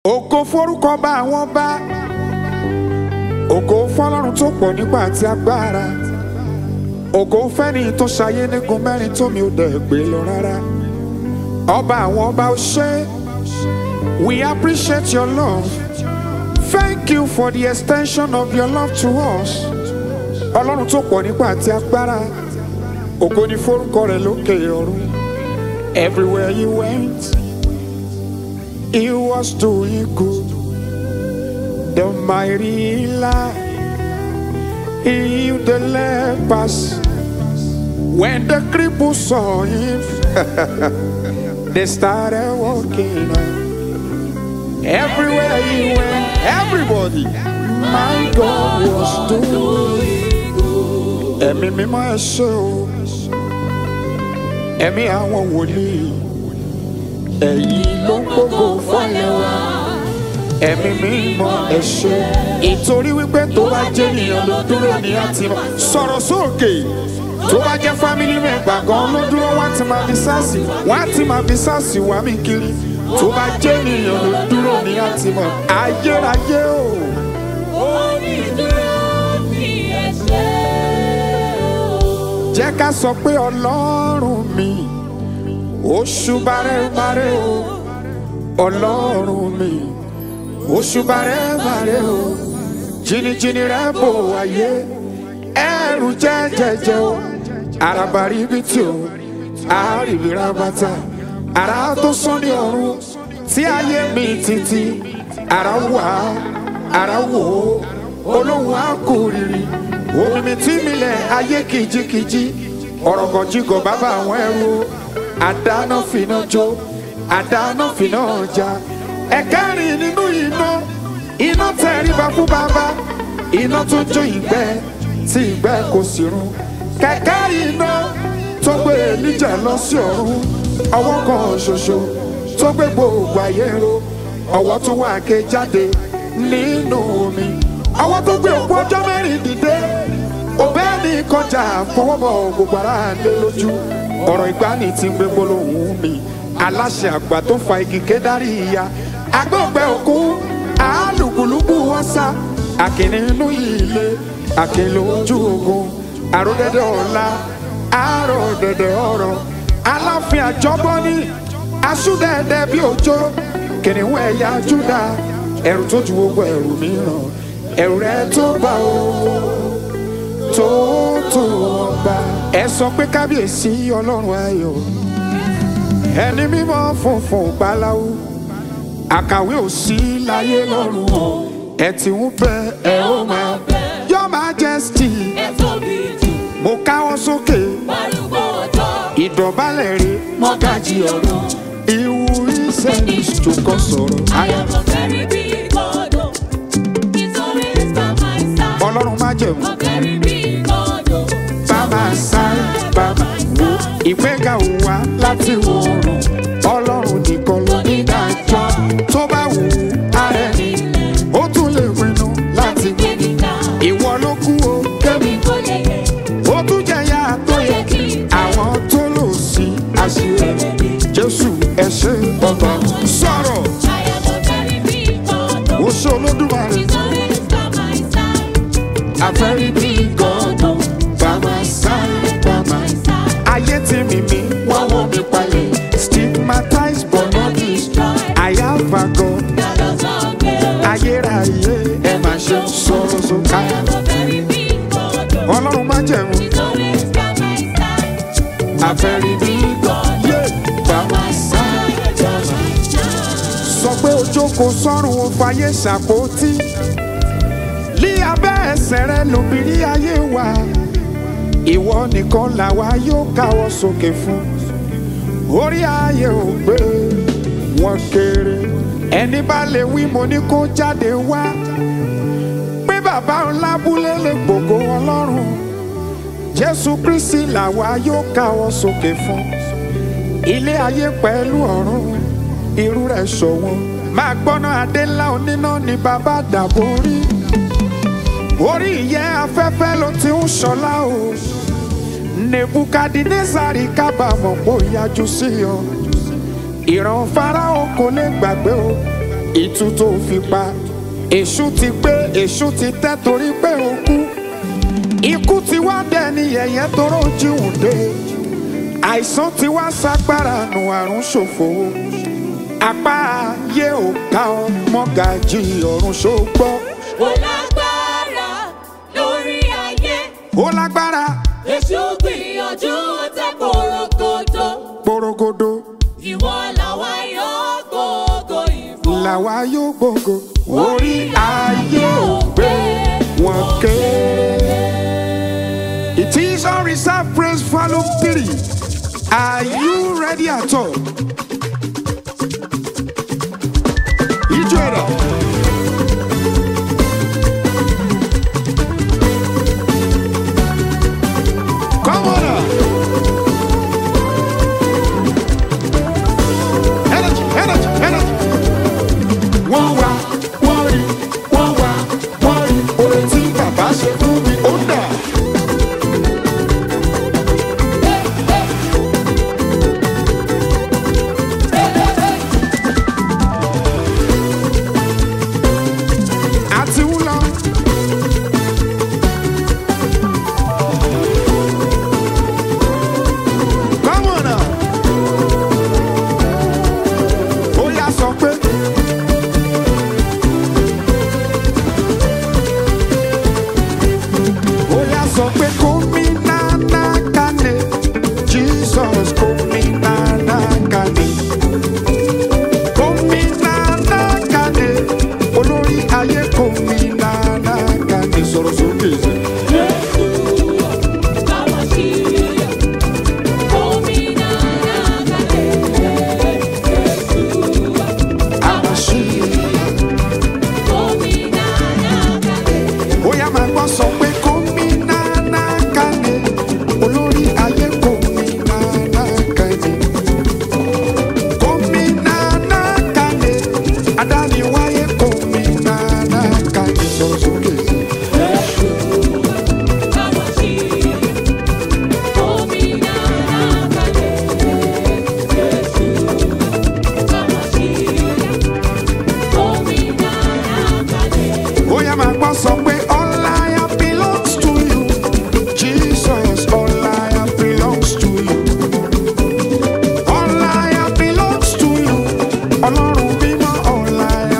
ògo forúkọ bá àwọn bá ògo fọlọ́run tó pọ̀ nípa àti agbára ògo fẹ́ni tó ṣayé nígun mẹ́rin tó mi ò dẹ̀ gbé lọ rárá ọba àwọn ọba ó ṣe we appreciate your love thank you for the extension of your love to us ọlọ́run tó pọ̀ nípa àti agbára ògo ni forúkọ rẹ̀ lókè ọ̀run everywhere you went he was doing good the mighty healer he healed the lepers when the cripples saw him they started walking everywhere he went everybody my God was doing ẹ̀mí mímọ́ ẹ ṣé o ẹ̀mí àwọn wòlíì ẹ̀yin ló ń gbogbo fọ́lẹ̀ wa ẹ̀mí mímọ́ ẹ ṣé ìtorí wípé tó bá jẹ́ ènìyàn ló dúró ní àti sọ̀rọ̀ sókè tó bá jẹ́ fámìlì mẹ́gbà gan ló dúró wọ́n á ti máa fi sáàsì wọ́n á ti máa fi sáàsì wá mi kiri tó bá jẹ́ ènìyàn ló dúró ní àti mọ̀ ayérayé o. Onídúró mi ẹ ṣé o. jẹ́ ká sọ pé ọlọ́run mi oṣù bàrẹ́bàrẹ́ o ọlọ́run mi oṣù bàrẹ́bàrẹ́ o jìnnìjìnnì rẹ̀ bò wáyé ẹrù jẹ́jẹ́jẹ́ o àràbàrí bí tí o àárìbìrà bàtà àrà tó sán ní ọ̀run tí ayé mi títí àrà wà àrà wò ó olóhùn àkórìrì omi mi tí mi lẹ̀ ayé kìjikìji ọ̀rọ̀gọ̀jigọ̀ bàbá àwọn ẹrú àdáná fìná jó àdáná fìná ọjà ẹ̀kẹ́rin nínú iná iná tẹríba fún bàbá iná tó jó ìgbẹ́ tí ìgbẹ́ kò sì run kẹ̀kẹ́ iná tó gbé Èlíjà lọ sí ọ̀run ọwọ́ kan ṣoṣo tó gbé gbogbo ayé ro ọwọ́ tó wà ké jáde nínú omi ọwọ́ tó gbé òkú ọjọ́ mẹ́rin dìde òbẹ́ ní kọjá fọwọ́bọ̀ gbogbo ara lé lójú ọ̀rọ̀ ìgbani tí ń gbé gbólóhùn mi aláṣẹ àgbà tó fa igi kédárì ìyá agbóògbé òkú alùpùlùpù ọ̀sà àkìní inú ilé àkìlò ojú ogun àròdẹ̀dẹ̀ ọ̀la àròdẹ̀dẹ̀ ọ̀rọ̀ aláfin àjọbọ́ní asúdẹ̀ẹ̀dẹ̀ bí òjò kìnìún ẹ̀yà júdà ẹ̀rù tó ju gbogbo ẹ̀rù mìíràn ẹ̀rù rẹ̀ tó bá o tó tó ọba. ẹ sọ pé kábíyèsí ọlọ́run ayọ̀ ẹni mímọ́ funfun gbáláwo àkàwé ò sí láyé lọ́run o ẹ ti ń bẹ ẹ ó máa your majesty Ẹ tóbi jù, mo káwọ́ sókè arúgbó ọjọ́, ìdọ̀bálẹ̀ rẹ̀ mọ́gàjì ọ̀run. ìwú ìsẹ́ni tó sọ̀rọ̀ I am a very big God. oh. He's always by my side. ọlọ́run má jẹ̀mú A very big God. oh. bàbá sáré bàbá wo ìgbéga ò wá láti wò oòrùn ọlọ́run nìkan ló ní dájọ́ tó bá wù ú ara ẹni ó tún lè pinnu láti gbé Gbẹ̀míga, ìwọ ló kú o kébì mi kò lè yẹ. ó tún jẹyà tó Ó yẹ yẹ kí n àwọn tó lò sí àṣírí jésù ẹ ṣé ọba sọ̀rọ̀ I am a very big God. ó oh. ṣe olódùmarè He's always by my side. àfẹ́rí bí gọ́dọ̀ bàbá sáré bàbá ayé tí mímí wọ́n wọ́n mi palẹ̀ stigmatized but not destroyed I have a God God of all glory. ayérayé ẹ má ṣe sọ̀rọ̀ sókè I am a very big God. oh. ọlọ́run má jẹ̀mú He's always by my side. àfẹ́rí bí gọ́dọ̀ bàbá sáré bàbá sọ pé ojókòó sọ́run ó fàyè ṣàpótí lí abẹ́ ẹsẹ̀ rẹ lóbìnrin ayé wa ìwọ nìkan làwa yóò káwọ́ sókè fún orí ayé ò gbé wọn kéré ẹni bá lè wí mo ní kó jáde wá pé bàbá ńlá búlé lè gbògo ọlọ́run jésù kristi làwa yóò káwọ́ sókè fún ilé ayé pẹ̀lú ọ̀run irú rẹ̀ ṣọ̀wọ́n máa gbọ́ná adé ńlá oníná ni bàbá dàbò rí orí ìyẹ́ afẹ́fẹ́ ló ti ń ṣọlá o nebukadinezari kábàámọ̀ pò yájú sí ọ ìran farao kò lè gbàgbé o ìtú tó fi pa èṣù ti pé èṣù ti tẹ́ torí pé ó kú ikú ti wá dẹni yẹ̀yẹ́ toró jíhùn dé àìsàn ti wá ságbára nù àrùn ṣòfò apá ayé ò ká ọ mọ́gàjì ọ̀run ṣògbọ́ Ó lágbára lórí ayé. ó lágbára Èṣù gbìyànjú tẹ korokodo. gbòrògodo Ìwọ làwa yóò gbogbo ìfún. làwa yóò gbogbo orí ayé ò gbé wọn kéré. It is on reserve praise volume three. Are you ready at all? Ijó ẹ̀rọ. Come on now. Energy, energy, energy. Wọ́n wá, wọ́n rí, wọ́n wá, wọ́n rí. Oore tí bàbá ṣe fún mi, ó dà. Àti ń lọ. Come on now. Ó yá sọ pé. Ó yá sọ pé kómi nánà kàní. Jesus kómi nánà kàní. Kómi nánà kàní. Olórí ayé kómi nánà kàní. Sọ̀rọ̀ sókè sí. Àmàṣí. Ó yá máa gbọ́ sọ pé kómi nánà kàní. Olórí ayé kómi nánà kàní. Kómi nánà kàní. Adániwáyé kómi nánà kàní. Sọ̀rọ̀ sókè sí. Ó yá máa gbọ́ sọ pé all I have belongs to you. Jesus, all I have belongs to you. All I have belongs to you. Ọlọ́run mímọ́, all I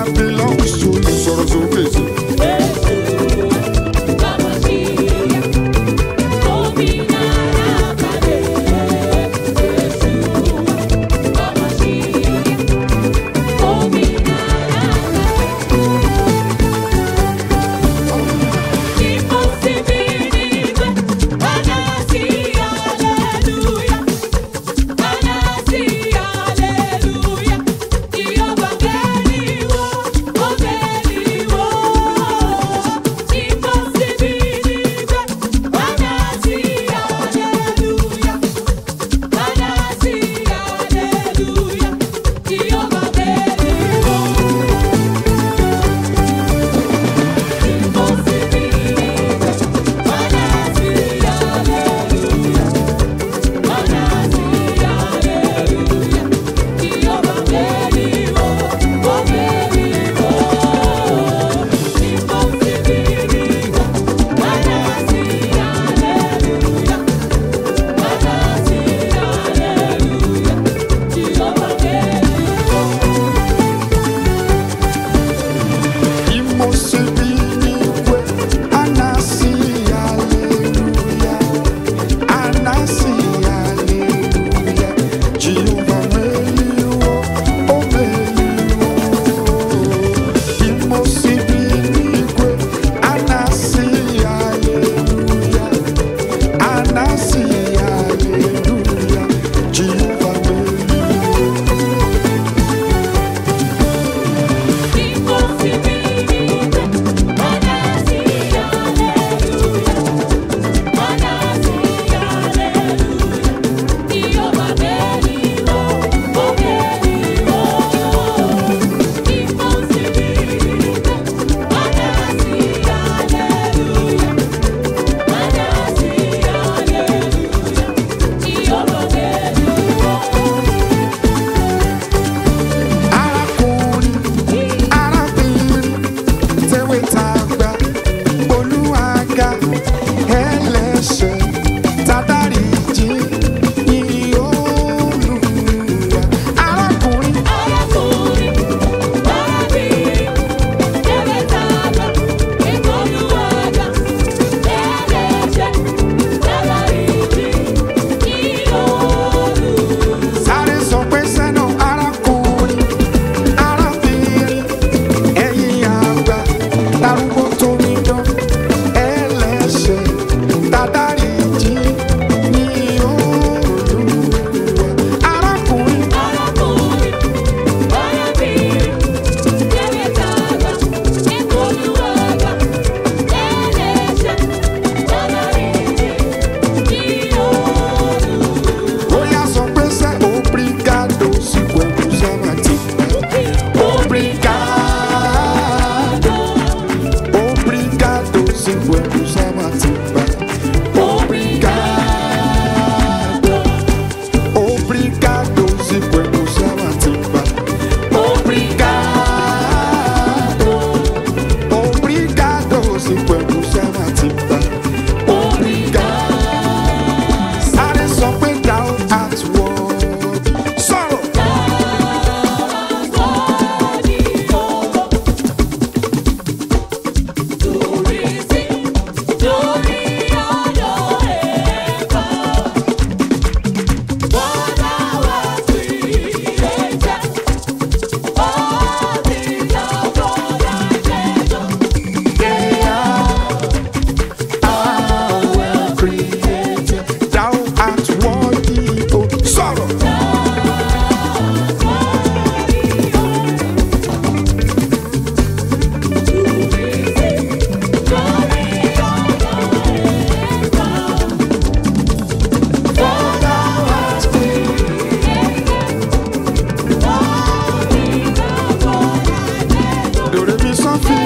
dòrè mi sọ́fì.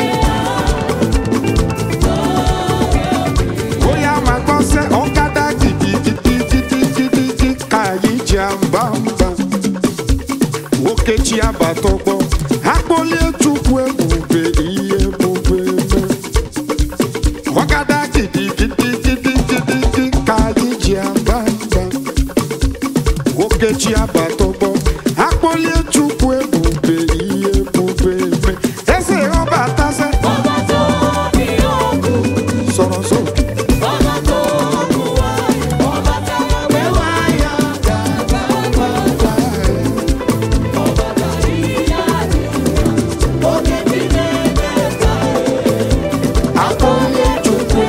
bóyá máa gbọ́ sẹ́ ọ̀kadà gidigidigidigidi kàyí jẹ́ àbámbá. Okechi abatọgbọ akpọli chukwu ebube ihe ebube me. Ọ̀kadà gidigidigidigidi kàyí jẹ́ àbámbá. Okechi abatọgbọ akpọli chukwu ebube ihe ebube me. Eze ọba atasẹ Ọba tó bí òkú, sọ̀rọ̀ sókè. ọba tó kú wáyé, ọba tá a gbé wáyà gàgà wá. Ọba tá ìyá àdìyà, òkè tí lẹ́gbẹ̀ẹ́ ká Akpọli chukwu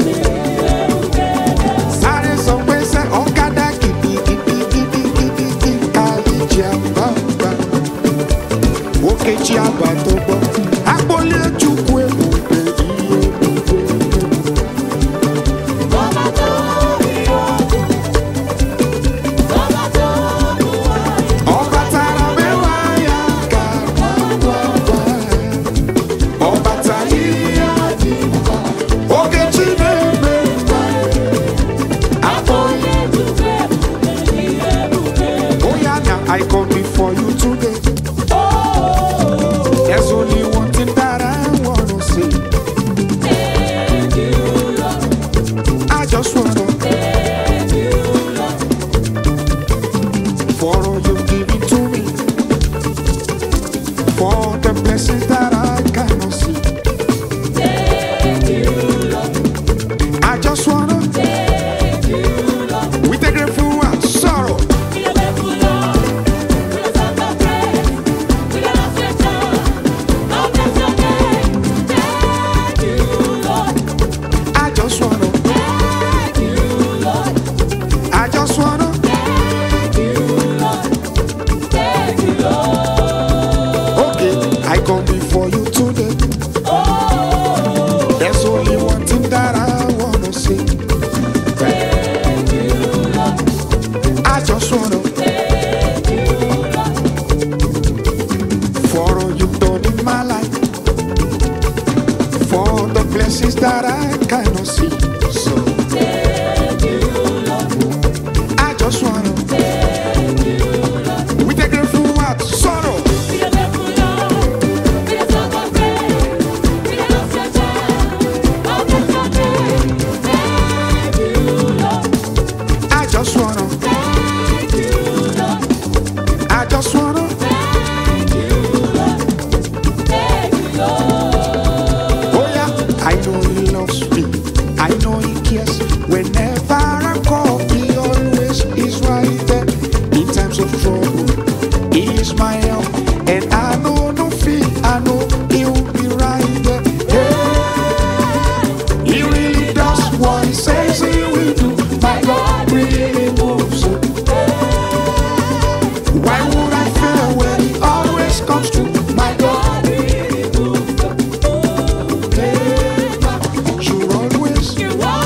sáré sọ pé sẹ́ ọ̀kadà gidigidigidigidi kàyí jẹ́ àbámbá. Okechi abatọgbọ akpọli chukwu ebube ihe ebube me. Ọba tó bí òkú, ọba tó kú wáyé. Ọbatara mewa ya ka gwagwagwa Ọbatara ihe dị mkpa Ogechi na-eme mkpa Akpọghị Oya na I come before you today There's only one thing that I wanna say I just wanna For all you've given to me For the blessings that I cannot see I just wanna With a grateful heart, sorrow I just wanna I just wanna Okay, I come before you today. There's only one thing that I wanna say. I just wanna for all you've done in my life, for the blessings that I cannot see. So I just wanna with a grateful heart, sorrow. I just wanna, I just wanna. Oh yeah, I know he loves me. I know he cares. Whenever I call, he always is right there. In times of trouble, he is my help. And I know no fear. I know he'll be right there. Hey, he really does what he says he will do. My God really moves. Why would I fail when he always comes to my God? You always,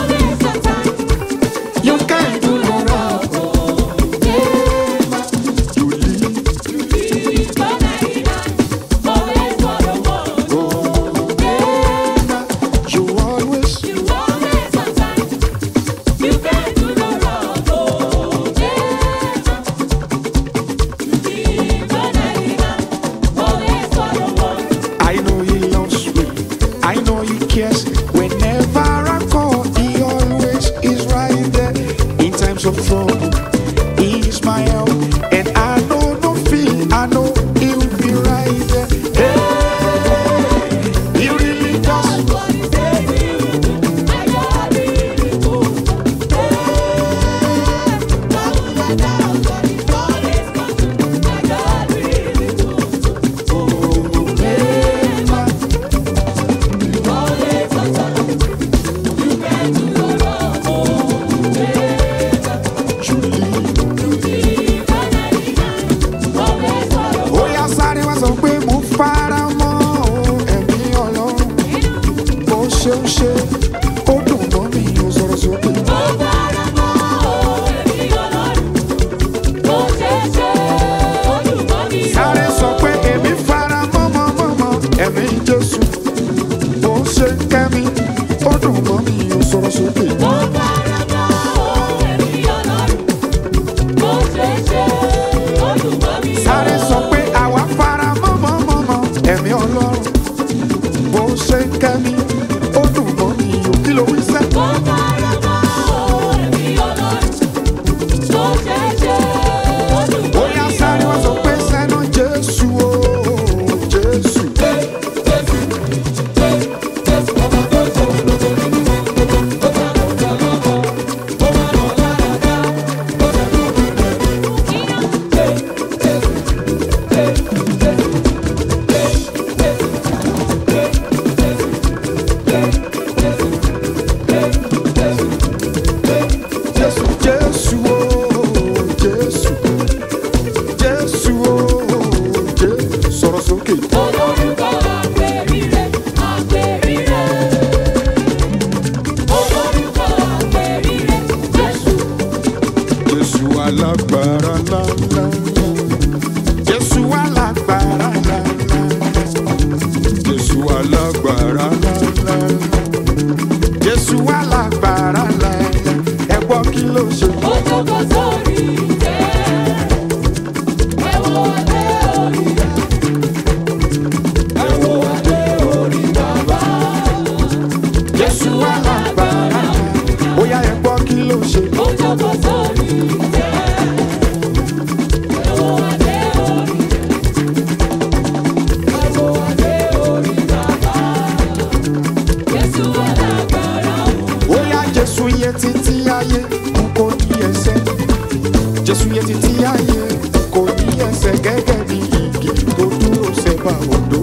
you can't do no wrong. You lead, you always, I know he loves me. I know he cares. Whenever I call, he always is right there. In times of trouble, he is my help. And I know no fear. I know he'll be right there. Hey, he really does. ẹ̀mí jésù ó ṣe ń kẹ́mi ó dùn mọ́ mi ó sọ̀rọ̀ sókè. Mo fara mọ́ ẹ̀mí Ọlọ́run. Bó ṣe ṣe, ó dùn mọ́ mi. sáré sọ pé àwa fara mọ́mọ́mọ́mọ́ ẹ̀mí ọlọ́run bó ṣe ń kẹ́mi ó dùn mọ́ mi ó kí ló wí sẹ́. Mo fara mọ́ ẹ̀mí Ọlọ́run. Bó ṣe ṣe, ó dùn ó mọ́ yá mi. sáré wá sọ pé sẹ́nu jésù o jésù. Jésù Jésù o Jésù Jésù o Jésù sọ̀rọ̀ sókè. Olórúkọ àpèrire, àpèrire. Olórúkọ àpèrire, Jésù. Jésù alágbára ńláńlá. Jésù alágbára ńláńlá. Jésù alágbára ńláńlá. Jésù alágbára ńláńlá. Ẹ gbọ́ kí ló ṣe. Ó jókòó sórí ìtẹ́. Ẹ wo adé orí rẹ̀. Ẹ wo adé orí bàbá. Jésù alágbára. Ó yá ẹ gbọ́ kí ló ṣe. Ó jókòó sórí ìtẹ́. Ẹ wo adé orí rẹ̀. Ẹ wo adé orí bàbá. Jésù alágbára o. Ó yá Jésù yẹ títí ayé n kò ní ẹsẹ̀. Jésù yẹ títí ayé n kò ní ẹsẹ̀ gẹ́gẹ́ bí igi tó dúró sẹ́bà odò.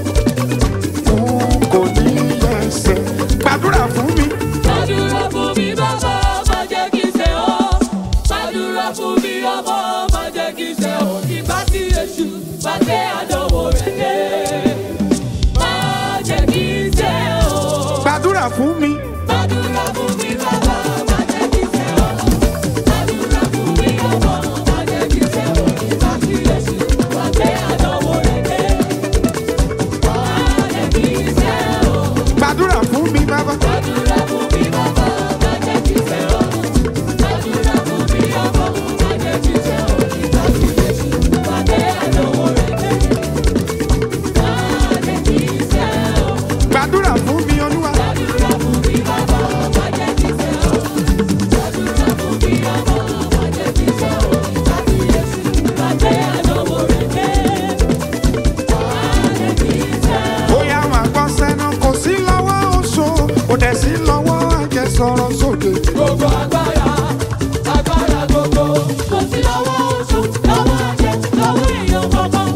N kò ní ẹsẹ̀. Gbàdúrà fún mi. Gbàdúrà fún mi bàbá, má jẹ́ kí n ṣe ọ́. Gbàdúrà fún mi ọmọ, má jẹ́ kí n ṣe ọ́. Ìgbà tí èṣù bá gbé àdánwò rẹ̀ dé. Má jẹ́ kí n ṣe ọ́. Gbàdúrà fún mi. Gbàdúrà fún mi bàbá, má jẹ́ kí n ṣe ọ́. Gbàdúrà fún mi ọmọ, má jẹ́ kí n ṣe ọ́. Ìgbà tí èṣù bá gbé àdánwò rẹ̀ dé. Má jẹ́ kí n ṣe ọ́. Gbàdúrà fún mi bàbá. Gbàdúrà fún mi bàbá, má jẹ́ kí n ṣe ọ́. Gbàdúrà fún mi ọmọ, má jẹ́ kí n ṣe ọ́. Ìgbà tí Jésù bá dé àdánwò rẹ̀ dé. Má jẹ́ kí n ṣe ọ́. Gbàdúrà fún mi olúwa. Gbàdúrà fún mi bàbá, má jẹ́ kí n ṣe ọ́. Gbàdúrà fún mi ọmọ, má jẹ́ kí n ṣe ọ́. Ìgbà tí Jésù bá dé àdánwò rẹ̀ dé. Má jẹ́ kí n ṣe ọ́. Ó yá máa gbọ́ sẹ́nu kò sí lọ́wọ́ oṣó. Kò dẹ̀ sí lọ́wọ́ àjẹsọ̀rọ̀ sókè. Gbogbo agbára, agbára gbogbo, kò sí lọ́wọ́ oṣù, lọ́wọ́ àjẹ́, lọ́wọ́ èèyàn kankan.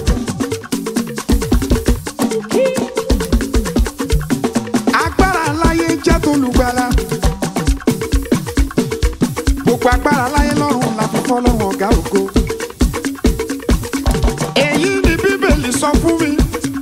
agbára láyé jẹ́ tolùgbàlà gbogbo agbára láyé lọ́run la fi fọ́ lọ́run ọ̀gá ògo èyí ni bíbélì sọ fún mi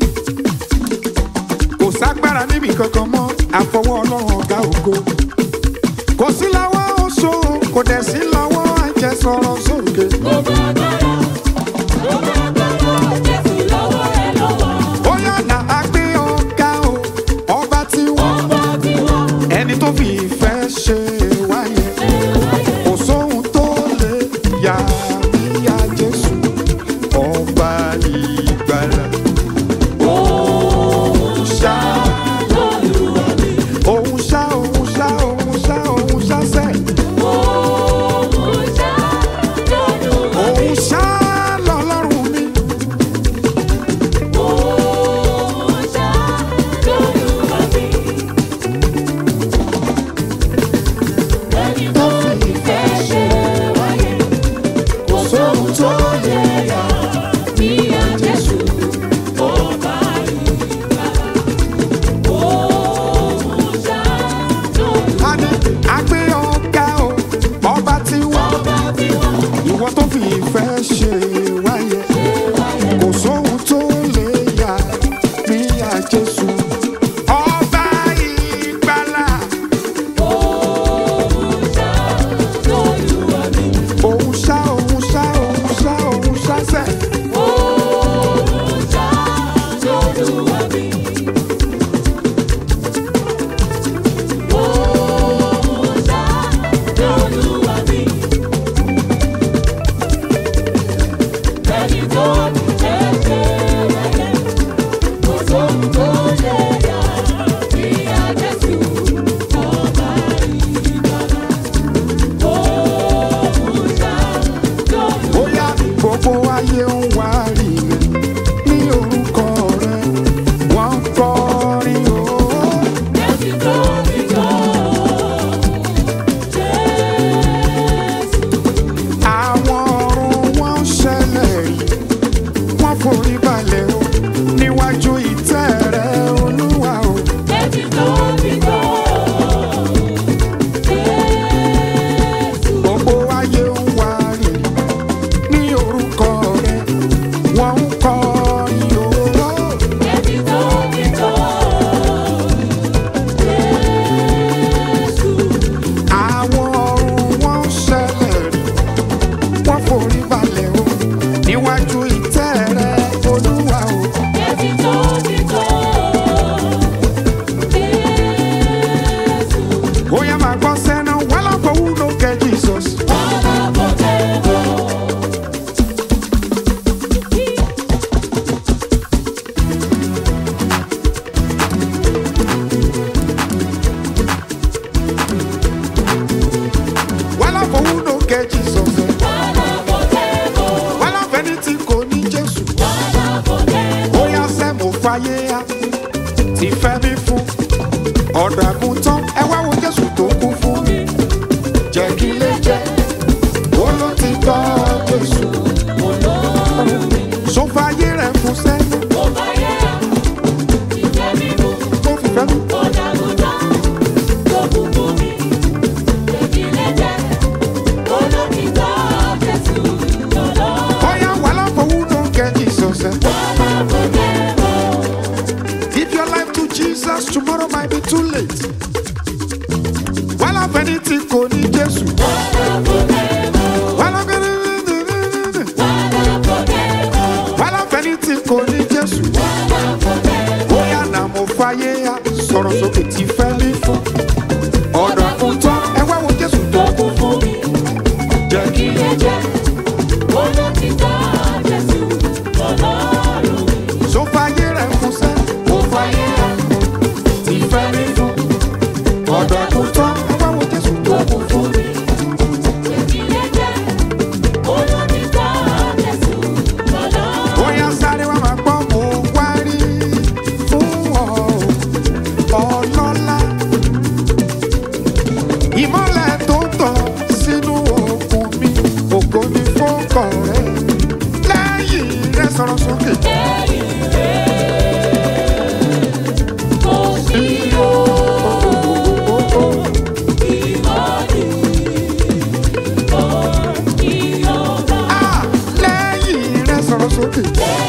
kò ságbára níbi kankan mọ́ àfọwọ́ ọlọ́run ọ̀gá ògo kò sí lọ́wọ́ oṣó kò dẹ̀ sí lọ́wọ́ àjẹsọ̀rọ̀ sókè Gbogbo agbára, gbogbo agbára, Jésù lọ́wọ́ rẹ̀ lọ́wọ́. ó yànnà àgbé ọ̀gá o ọba tí wọ́n Ọba tí wọ́n ẹni tó fi ìfẹ́ ṣe wáyé. ṣe wáyé. kò sóhun tó lè yà níyà jésù ọba ìgbàlà òun ṣá Olúwa mi, òun ṣá òun ṣá òun ṣá òun ṣá sẹ òun ṣá lọ́lúwa mi, òun ṣá lọ́lọ́run mi òun ṣá lọ́lúwa mi. Ẹni tó fi ìfẹ́ ṣe wáyé, kò sóhun tó lè yà bí a Jésù ọba ìgbàlà. Òun ṣá lọ́lúwa a ní àgbé ọ̀gá o ọba tí wọ́n ọba tí wọ́n ìwọ tó fi ìfẹ́ ṣe wáyé kò sóhun tó lè yà níyà jésù ọba ìgbàlà. òun ṣá lọ́lúwa mi. òun ṣá òun ṣá òun ṣá òun ṣá sẹ Òun ṣá lọ́lúwa bóyá gbogbo ayé ń wá rí rẹ ní orúkọ rẹ wọ́n ń kọrin o. àwọn ọ̀run wọn ń ṣẹlẹ̀ yìí wọ́n forí balẹ̀ o níwájú ìtẹ́ rẹ olúwa o. gbogbo ayé ń wá rí ní orúkọ rẹ wọ́n ń kọrin o. àwọn ọ̀run wọn ń ṣẹlẹ̀ rí wọ́n forí balẹ̀ o níwájú ìtẹ́ rẹ olúwa o. bóyá máa gbọ́ sẹ́nu wọ́n lọ́kọ̀ wú ló kẹ́ jesus. wọ́n lọ́kọ̀ wú ló kẹ́ jesus. wọ́n lọ́fẹ̀ẹ́ ní tí kò ní jésù. bóyá sẹ́ mo fàyè á ti fẹ́ mi fún. ọ̀dọ̀ àgùntàn ẹ wá wo jésù tó kú fún mi. jẹ́ kí lè jẹ́ ó ló ti tọ́ jésù. so fàyè rẹ̀ fún sẹ́yìn tó fi fẹ́ mi. bóyá wà lọ́kọ̀ wú ló kẹ́ jesus. Give your life to Jesus, tomorrow might be too late. Wọ́n lọ fẹ́ ní tí kò ní Jésù. Wọ́n lọ fẹ́ ní wọ́n lọ fẹ́ ní tí kò ní Jésù. Bóyá nà mo fàyè ya sọ̀rọ̀ sókè tí fẹ́ mi fún. Ọ̀dọ̀ àkùntàn ẹ wá wo Jésù tó kú fún. Jẹ́ kí so fàyè rẹ̀ fún sẹ́. Mo fàyè ya tí fẹ́ mi fún. Ọ̀dọ̀ àkùntàn ẹ wá wo Jésù tó kú fún. Bóyá sáré wá máa gbọ́ mo wá rí fún ọ ọlọ́lá. Ìmọ́lẹ̀ tó tàn sínú òkun mi, ògo ni fọ́kọ̀ rẹ̀. Lẹ́yìn rẹ̀ sọ̀rọ̀ sókè. Ah, Lẹ́yìn rẹ̀ sọ̀rọ̀ sókè.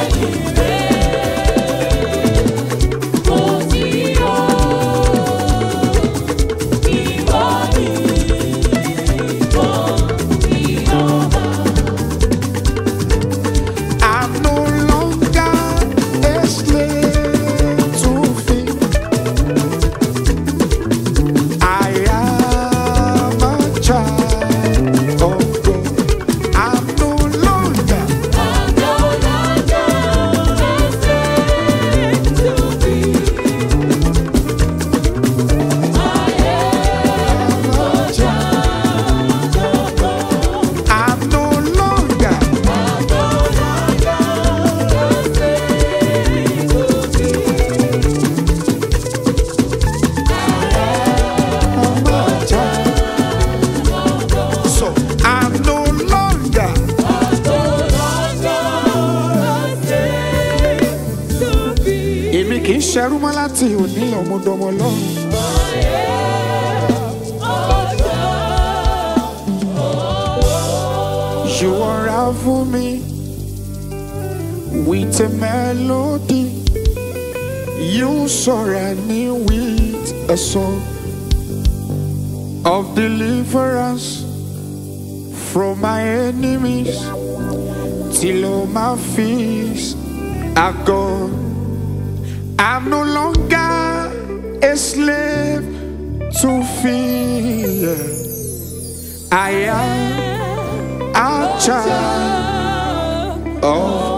I'm no longer a slave to fear. I am a child of God. I'm no longer. a child of God. I'm no longer. I'm a child. So I'm no longer. Èmi kì í ṣerú mọ́ láti òní ọmọdọmọ lọ́rùn. You unravel me with a melody. You surround me with a song of deliverance from my enemies till all my fears are gone. I'm no longer a slave to fear. I am a child of